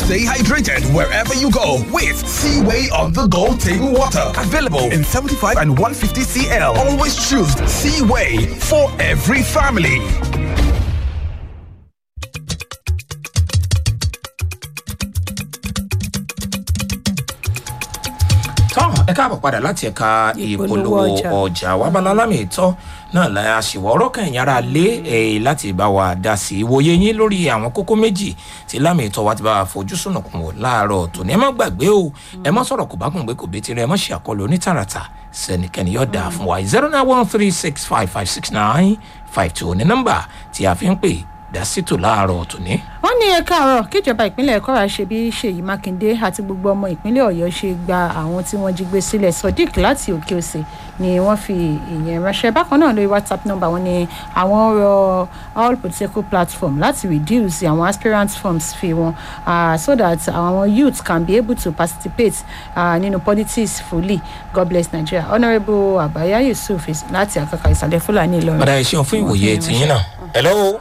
Stay hydrated wherever you go with Seaway on the go table water. Available in 75 and 150 CL. Always choose Seaway for every family. tọ́ ẹ káàbọ̀ padà láti ẹ̀ka ìpolówó ọjà wàbálá lámì ìtọ́ náà la àṣìwọ́ ọ̀rọ̀ kan ìyára lé ẹ̀ láti bá wa dá sí i ìwòye yín lórí àwọn kókó méjì tí lámì ìtọ́ wa ti bá wa fojú sùnùkùn wò láàárọ̀ tòní ẹ má gbàgbé o ẹ má sọ̀rọ̀ kò bá kùn gbé kò bí tirẹ̀ ẹ má ṣe àkọlù onítàràtà sẹ́nikẹ́ni yóò dáa fún wa zero nine one three six five five six nine five two ní nọ́mbà tí a fi ń pè dásítò láàárọ̀ tòní. wọ́n ní ẹ̀ka àárọ̀ kíjọba ìpínlẹ̀ kwara ṣe bí ṣèyí mákindé àti gbogbo ọmọ ìpínlẹ̀ ọ̀yọ́ ṣe gba àwọn tí wọ́n jí gbé sílẹ̀ sodiq láti òkè òsè ni wọ́n fi ìyẹn ránṣẹ́ bákan náà lórí whatsapp number wọn ni àwọn rọ all political platform láti reduce àwọn aspirant forms fi wọn uh, so that àwọn youth can be able to participate uh, nínú politics fully god bless nigeria honourable abaya yusuf láti àkàkà ìsàlẹ̀ fúlàní ìlọrin. padà ìṣeun fún ìwòye tìyín náà hello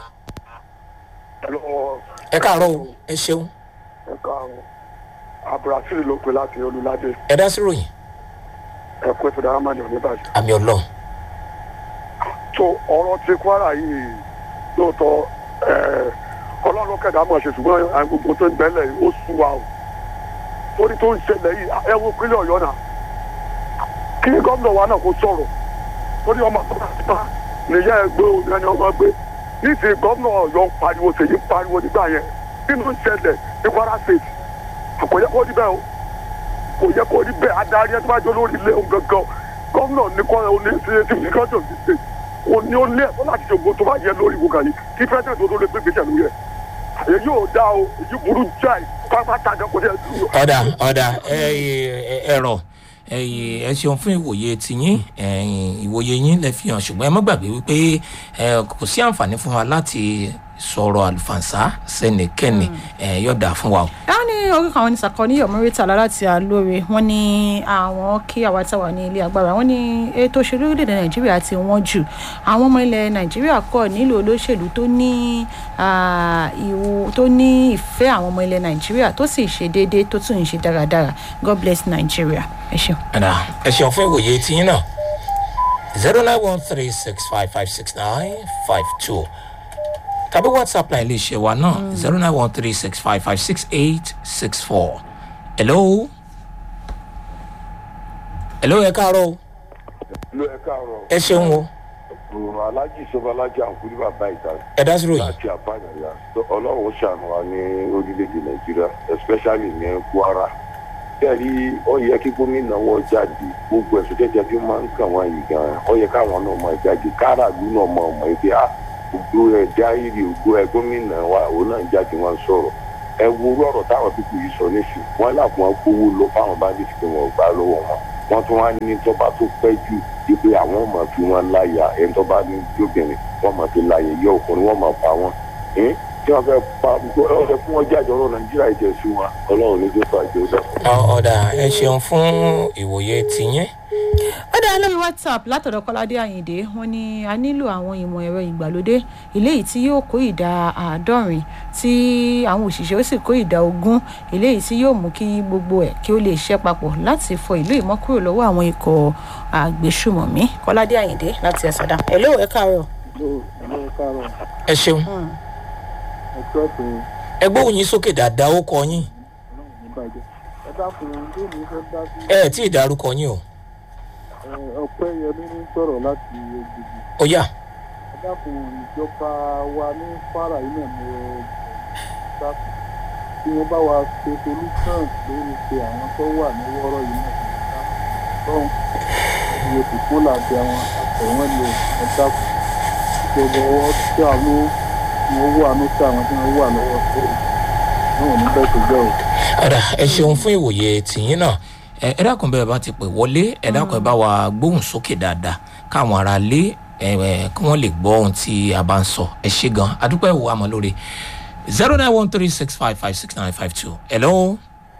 ẹ káàárọ̀ o ẹ ṣeun. ẹ káàárọ̀ abdulrasheed ló pe láti olùládé ẹ dá sí ròyìn ẹ kó ètò dáhàmà ní oníbàjẹ́. àmì ọlọrun. tó ọ̀rọ̀ ti kwara yìí lóòótọ́ ọlọ́run kẹ̀dá mọ̀ ṣe ṣùgbọ́n àwọn gbogbo tó ń bẹ́lẹ̀ yìí ó sú wa o torí tó ń ṣẹlẹ̀ yìí ẹ wo pínlẹ̀ ọ̀yọ́ náà kí gómìnà wa náà kó sọ̀rọ̀ torí ọmọ tó bá ti bá nìyá ẹ gbé òun ẹni ọmọ gbé ní ti gómìnà ọ̀yọ́ ń pariwo ṣèyí ń pariwo nígbà yẹn kí ló ń ṣẹlẹ̀ ní kwara state kò yẹ kó rí bẹ́ẹ̀ o kò yẹ kó rí bẹ́ẹ̀ adarí ẹ tó bá jọ lórí ilé òun gangan gómìnà ní kọ́ ẹ ní ṣe ti fi kọ́jọ́ sí ṣe o ní ó lé ẹ̀fọ́ láti ṣògo tó bá yẹ lórí ìwò kan yìí kí pẹ́ẹ́tẹ̀ tó tó lè gbé gbèsè lórí ẹ̀ èyí yóò dá o èyí burú jáì pápátá kan kò ní ẹ̀ ọ̀dà ọ̀dà ẹ̀rọ ẹ ṣeun fún ìwòye tiyín ìwòye yín lẹ fi hàn ṣùgbọ́n ẹ má gbàgbé wípé kò sí àǹfààní fún wa láti sọ̀rọ̀ àlùfànṣá sẹ́nìkẹ́ni yọ̀dà fún wa o. àwọn ní orí kan àwọn oníṣàkọ ní yọmọrítà láti àlóore wọn ní àwọn kí àwa táwa ní ilé agbára wọn ní ètò òṣèlú orílẹ̀-èdè nàìjíríà ti wọ́n jù àwọn ọmọ ilẹ̀ nàìjíríà kọ̀ nílò olóṣèlú tó ní ìwò tó ní ìfẹ́ àwọn ọmọ ilẹ̀ nàìjíríà tó sì ṣe déédéé tó tún ń ṣe dáradára god bless nigeria ẹ ṣeun. ẹ ṣeun fún ìwòye tiyín náà zero nine one three six five five six nine five two tàbí whatsapp line lè ṣe wa náà zero nine one three six five five six eight six four. hello. hello ẹ káàárọ̀ o. ló ẹ káàárọ̀. ẹ ṣeun o. ọ̀rọ̀ alájì sọba alájà àkúrí bàbá ìta. ẹ dá sí ròyìn. láti àpáyàyà ọlọ́run ṣàánú wa ní orílẹ̀-èdè nàìjíríà especially ní kwara. bẹ́ẹ̀ni ó yẹ kí gómìnà wọn jáde gbogbo ẹ̀sùn jẹ́jẹ́ tí wọ́n máa ń kàn wọ́n yìí gan-an ó yẹ káwọn náà máa jáde káràlú náà mọ̀ ọmọ ẹgbẹ́ á gbogbo ẹ jáìrì gbogbo ẹ gómìnà wa òun náà jáde wọn sọrọ ẹ wo ọrọ táwọn pípọ̀ yìí sọ nísìn wọn làwọn gbowó lọ fáwọn bandits pé wọn gbà lọwọ wọn wọn tún wá ní tọba tó pẹ jù wípé àwọn ọmọ fi wọn láyà ẹni tọba ní jóbìnrin wọn mọ fi láyà yẹ ọkùnrin wọn mọ pa wọn tí wọn fẹ pa ọsẹ fún wọn jáde ọrọ nàìjíríà ìjẹsí wọn ọlọrun ní jókòó àjẹ ó dàpọ. ọ̀dà ẹ ṣeun fún ìwòye tiyín ó dá lórí whatsapp látọ̀dọ̀ kọ́ládé àyìndé wọn ni a nílò àwọn ìmọ̀ ẹ̀rọ ìgbàlódé eléyìí tí yóò kó ìdá àádọ́rin tí àwọn òṣìṣẹ́ ó sì kó ìdá ogún eléyìí tí yóò mú kí gbogbo ẹ̀ kí ó lè ṣẹ́ papọ̀ láti fọ ìlú ìmọ̀ kúrò lọ́wọ́ àwọn ikọ̀ àgbésùmọ̀mí kọ́ládé àyìndé láti ẹ̀sọ̀dá ẹ̀ ló ẹ̀ káàárọ̀. ẹ ṣeun ẹ gbóhùn yín sókè dáadáa ó kọ yín ẹ ẹ tí ì dárúkọ yín o ọpẹ yẹmi ní sọrọ láti ojúbi. ó yà. ẹ dákun ìjọba wa ní kwara yìí náà ní dákun tí wọn bá wa ṣe solution lórí pé àwọn tó wà ní wọ́rọ̀ yìí náà ní dákun lọ́hùn iye kòkó làbẹ́ àwọn àtẹ̀wọ́n ni ẹ dákun ìjọba ọwọ́ tí a ló wọn wà ní sí àwọn tí wọn wà lọ́wọ́ tó náà ní bẹ́ẹ̀ tó jẹ́ o. ọ̀dà ẹ ṣeun fún ìwòye tìyín náà ẹ dákun bẹ́ẹ̀ bá ti pè wọlé ẹ dákun ẹ bá wa gbóhùn sókè dáadáa káwọn ará lé kí wọ́n lè gbọ́ ohun tí a bá ń sọ ẹ ṣe gan adúpẹ́ ìwò àmọ́ lórí zero nine one three six five five six nine five two hello.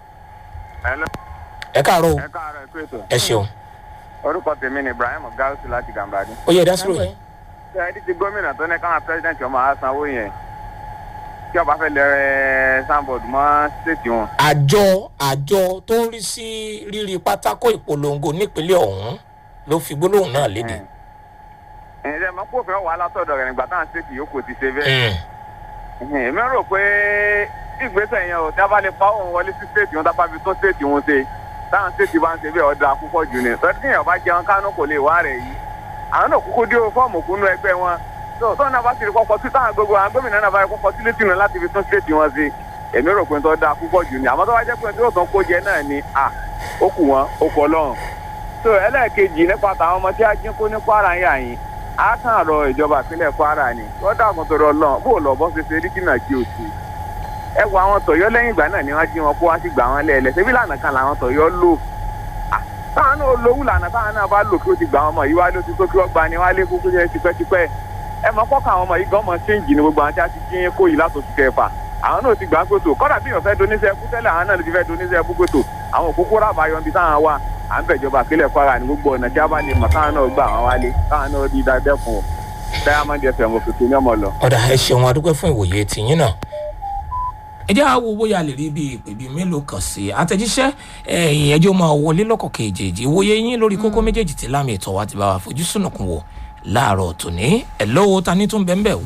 ẹ káàárọ̀ ẹ káàárọ̀ ẹ kú ètò. ẹ ṣeun. orúkọ tèmi ni ibrahim gausu láti gàmbàdì. ó yẹ dásìrò yìí. ṣé ẹni tí gómìnà tó ní káwọn pírẹsidẹ̀ntì ọmọ á sanwó yẹn tí ọba fẹ́ lẹ sanbọọdù mọ́ stéètì wọn. àjọ àjọ tó ń rí sí rírí pátákó ìpolongo nípínlẹ̀ ọ̀hún ló fi gbólóhùn náà léde. ẹ̀ ẹ̀ mọ̀ pé òfin wà látọ̀dọ̀ rẹ̀ nígbà táwọn stéètì yòókù ti ṣe bẹ́ẹ̀. Mm. èmi rò pé ìgbésẹ̀ yẹn ò dábàá lè pa òun wọlé sí stéètì wọn dábàá fi tún stéètì wọn ṣe táwọn stéètì bá ń ṣe bẹ́ẹ̀ ọ̀dà púpọ̀ jù ní sọ́dún kéèyàn bá jẹun kánú kò lè wá rẹ̀ yìí àwọn náà kúkú dé fọ́ọ̀mù kúnú ẹgbẹ́ wọn tó tó náà bá ti rí kọ́kọ́ sí táwọn gbogbo àwọn gómìnà náà bá rí kọ́kọ́ sí létí wọn láti fi tún stéètì wọn ṣe èmi rò pé tó dáa púpọ̀ jù ní àmọ́ tó bá jẹ́ pé tí yóò tán kó jẹ náà ni à ó kù wọn ó kọ lọ́rùn tó ẹlẹ́ẹ̀kejì nípa tàwọn ọmọ tí a jí kó ní kwara yà yín á kàn rọ ìjọba ìpínlẹ̀ kwara ni wọ́n dàgbọ́n tó rọ lọ́n bó lọ bọ́ ṣe ṣe rí kìnà kí o sí ẹ wo àwọn tọ̀yọ́ lẹ́yìn ìgbà náà ni wọ́n jí wọn kó wá sí gbà wọn lẹ́ẹ̀lẹ́ ṣebí lànà kan làwọn tọ̀yọ́ lò Ah, táwọn náà lówó lànà táwọn náà bá lò kí ó ti gbà wọn mọ̀ yìí wá ló ti tó kí wọ́n gba ni wọ́n á lé kúkú yẹn tipẹ́tipẹ́ ẹ mọ kọ́kọ́ àwọn ọmọ yìí gan mọ̀ ṣéǹjì ni gbogbo àwọn tí a ti jí kó yìí látòsí kẹfà àwọn náà ti gbà ń pètò kọ́dà bí èèyàn fẹ́ doníṣẹ́ ẹkú tẹ́lẹ̀ àwọn náà ti fẹ́ doníṣẹ́ ẹkú pètò àwọn òkúkú rábà yọ ibi táwọn wà à ń bẹ̀jọba àpilẹ̀ kwara ní gbogbo ọ̀nà tí a bá lè mọ̀ táwọn náà gbà wọn wálé táwọn náà rí dáadẹ́kun o diamond fm òkèké ní ọmọ lọ. ọ̀dà ẹ ṣeun adúpẹ́ fún ìwòye tìyín náà. ẹ jẹ́ àwo bóyá lè rí bí ìpè bíi mélòó kan sí i àtẹ̀jíṣẹ́ ẹ̀yìn ẹjọ́ máa wọlé lọ́kọ̀ kejì ìwòye yín lórí kókó méjèèjì tí lámì ìtọ́ wa ti bá wa fojú sùnùkùn wò láàárọ̀ tòní ẹ̀ lọ́wọ́ ta ní tún bẹ́ẹ̀ bẹ́ẹ̀ o.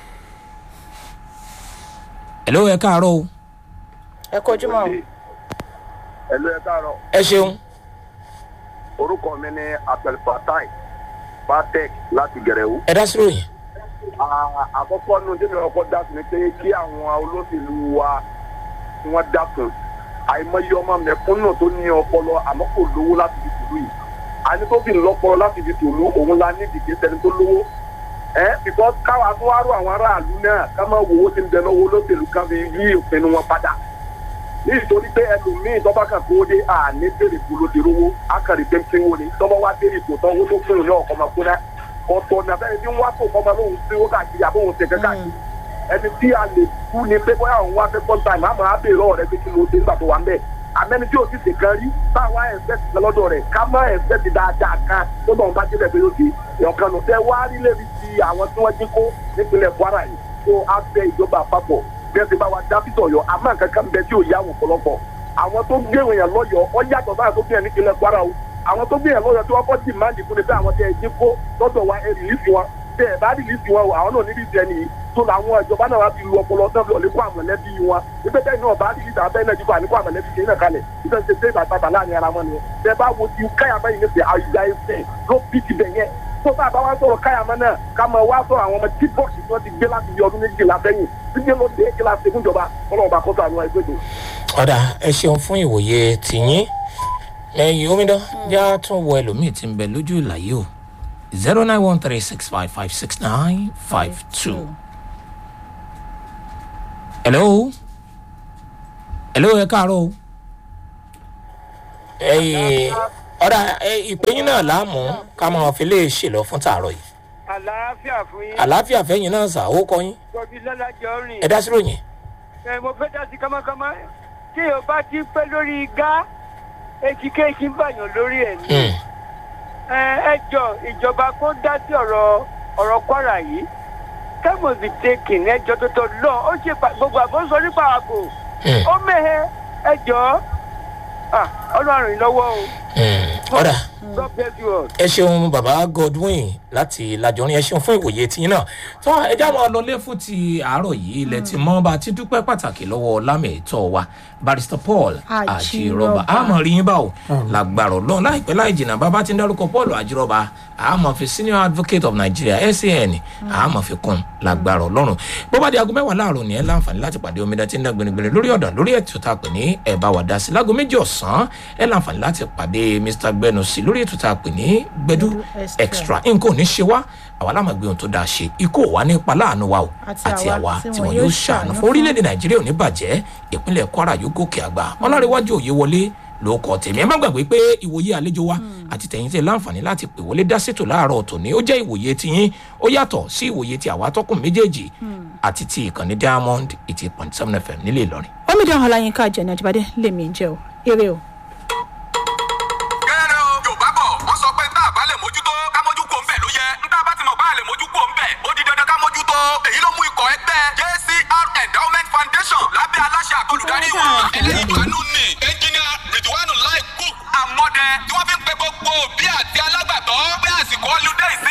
ẹ̀ lọ́wọ́ ẹ káàárọ̀ o ẹ kojú mọ́ o. ẹ̀lú ẹ̀ káàárọ̀ ẹ ṣeun orúkọ mi ní abdulfatai patek láti gẹ̀rẹ́wó. ẹ dá sí ròyìn. Ah, àkọ́kọ́ nu tí mi ọkọ̀ dá sí ni pé kí àwọn olóṣèlú wa tí wọ́n dákun àìmọye ọmọ mẹ̀kúnnù tó ní ọpọlọ àmọ́ kò lówó láti fi tòlú yìí àní tó fi lọ́pọlọ láti fi tòlú òun la ní ìdíje sẹni tó lówó ẹ because káwa tó wá rò àwọn aráàlú náà ká máa wo owó tí ń bẹ lọ́wọ́ olóṣèlú kan fi yí ìpinnu wọn padà nítorí pé ẹlòmíín tọ́ba kan kó dé àní bèrè kó ló ti rówó akàrí péńpé wo ni tọ́ba wá bèrè kó tán owó tó fún un ní ọkọ̀ máa kó náà ọ̀tọ̀ ní abẹ́rẹ́ tí ń wá tó kọ́mọ lóhùn tí ó káàkiri àbóhùn tẹ̀kẹ́ káàkiri ẹni tí a lè kú ni pé bóyá òun wá fẹ́ kọ́ńtà ìmọ̀ àmọ́ àbèrè ọ̀rẹ́ pé kí ló dé nígbà tó wà ń bẹ̀ àmẹ́ni tí o ti ṣèkan rí táwa ẹ̀sẹ̀tì lọ́dọ̀ rẹ̀ ká má ẹ̀sẹ̀tì dáadáa kan tó bọ̀ ń bá débẹ̀ pé ó ti ọ̀kan nù tẹ́ wá rí lébi ti àwọn tí wọ́n jí kó nípínlẹ̀ kwara yìí tó á fẹ́ ìjọba àpapọ̀ bí wọ́n ti bá wa dá fítọ̀ yọ àmọ́ nǹkan kan bẹ tí ò yá wọn pọ̀lọpọ̀ àwọn tó gbé èèyàn lọ́yọ̀ọ́ ọ yàtọ̀ sáà tó gbé ẹ̀ nípínlẹ̀ kwara o àwọn tó gbé ẹ̀ lọ́yọ̀ọ́ tí wọ́n kọ́ dì máa ń dìbò ní pé àwọn tẹ ẹ jí kó lọ́dọ̀ wa ẹ rìlífì wọn tẹ ẹ bá rìlífì wọn o àwọn náà níbi ìjẹ nìyí tó làwọn ìjọba náà wá fi lu ọpọlọ náà lọ lé kó àmọ̀lẹ́bí wọn nígbà tẹ́yìn náà bá rìlífì àbẹ́ náà jíkọ́ àníkó àmọ̀lẹ́bí ṣe náà kalẹ̀ nígbà tẹ́ tẹ́ bàtà láàrin ara wọn nìyẹn tẹ bá wo ti káyàmọ́ yìí níbi àyùgbà ẹsẹ̀ ló bí ti bẹ̀ yẹn tó bá a bá wá sọ̀rọ̀ káyàmọ́ náà ká mọ̀ wá sọ̀rọ̀ àwọn ọmọ tí bọ́ọ̀sì tí wọ́n ti gbé láti bí ọdún méjìlá sẹ́yìn dídé ló dé kí láti fún ìjọba ọlọ́run kó sànú ẹgbẹ́ tó. ọ̀dà ẹ ṣeun fún ìwòye tìyín ẹ̀yìn omidan já tún wọ ẹlòmíì tí ń bẹ lójú ìlàyé o zero nine one three six five five six nine five two. hello hello ẹ káàárọ̀ o. ẹ̀yìn ọ̀dà ìpéyín náà láàmú ká máa fi lè ṣèlọ fún tààrọ̀ yìí àlàáfíà fún yín. àlàáfíà fẹ́yìn náà sà ó kọ́ yín tóbi lọ́lájọ́ rìn. ẹ dá sí ròyìn. ẹ mo fẹ́ dá sí kámákámá tí o bá ti pẹ́ lórí igá èjìkéjì ń bàyàn lórí ẹ̀ ní. Hmm. ẹ ẹ jọ ìjọba kó dá sí ọ̀rọ̀ ọ̀rọ̀ kwara yìí kẹ́mọ̀ bí taken ẹjọ́ tó tọ́ lọ ó ṣe pa- gbogbo àbọ̀ sọ nípa ààbò Hmm. ó mẹ́hẹ ẹjọ́ ọlọ́run ìlọ́wọ́ o Hmm. ọ̀dà god bless you all. ẹ ṣeun baba godwin láti lajọrin ẹ ṣeun fún ìwòye tiyín náà tó ẹ já máa lọlé fún ti àárọ̀ yìí ilẹ̀ tí mọ́ bá ti dúpẹ́ pàtàkì lọ́wọ́ lámẹ̀tọ́ wa barrister paul Àjírọ̀bà. àjírọ̀bà àmọ̀ rí yín báwo làgbàrọ̀ lọ́n láìpẹ́ láì jìnnà bàbá ti ń dárúkọ paul àjírọ̀bà àmọ̀ fi senior advocate of nigeria san àmọ̀ fi kún làgbàrọ̀ lọ́rùn bó bá di aago mẹ́wàá láàárọ̀ ní ẹ láǹfààní láti pàdé omidan tí ń dán gbinigbini lórí ọ̀dàn lórí ètò tá a pè ní ẹ̀ bá wà dá sí láago méjì ọ̀sán ẹ láǹfààní láti pàdé mr gbẹnusí lórí ètò tá a pè ní gbẹdú Extra. extra nǹkan ò ní ṣe wá àwa láwọn gbé ohun tó dáa ṣe ikú ò wá nípa láàánú wa o Àti àti àwa àwa tí tí wọn wọn yóò yóò ṣàánú ṣàánú fún fún. orílẹ̀-èdè nàìjíríà ò ní bàjẹ́ ìpínlẹ̀ kwara yóò gòkè àgbà ọlọ́rẹ̀wájú òye wọlé ló kọ tèmi ẹ má gbàgbé pé ìwòye àlejò wa àti tẹ̀yìn tẹ̀ láǹfààní láti pè wọlé dá sètò láàárọ̀ tòní ó jẹ́ ìwòye tiyín ó yàtọ̀ sí ìwòye ti àwa tọkùn méjèèjì àti ti ìkànnì diamond eighty point seven fm nílé ìlọrin. omidan ọláyínká jẹ̀nà àjíbádé lèmi ń jẹ́ o eré o. kẹ́rẹ́ o yorùbá bọ̀ wọ́n sọ pé tá a bá lè mójútó ká mójú kó ń bẹ̀ ló yẹ ń tá a bá ti mọ̀ bá a lè mójú kó ń bẹ̀ ó di dandan ká mójútó èyí ló mú ikọ̀ ẹgbẹ́ jcr endowment ẹlẹ́yìn ìbánú ni ẹnjìnìà rìdíwánù láì kú àmọ́dẹ tí wọ́n fi ń pe gbogbo òbí àti alágbàtọ́ pé àsìkò ọlùdẹ́ ìsìn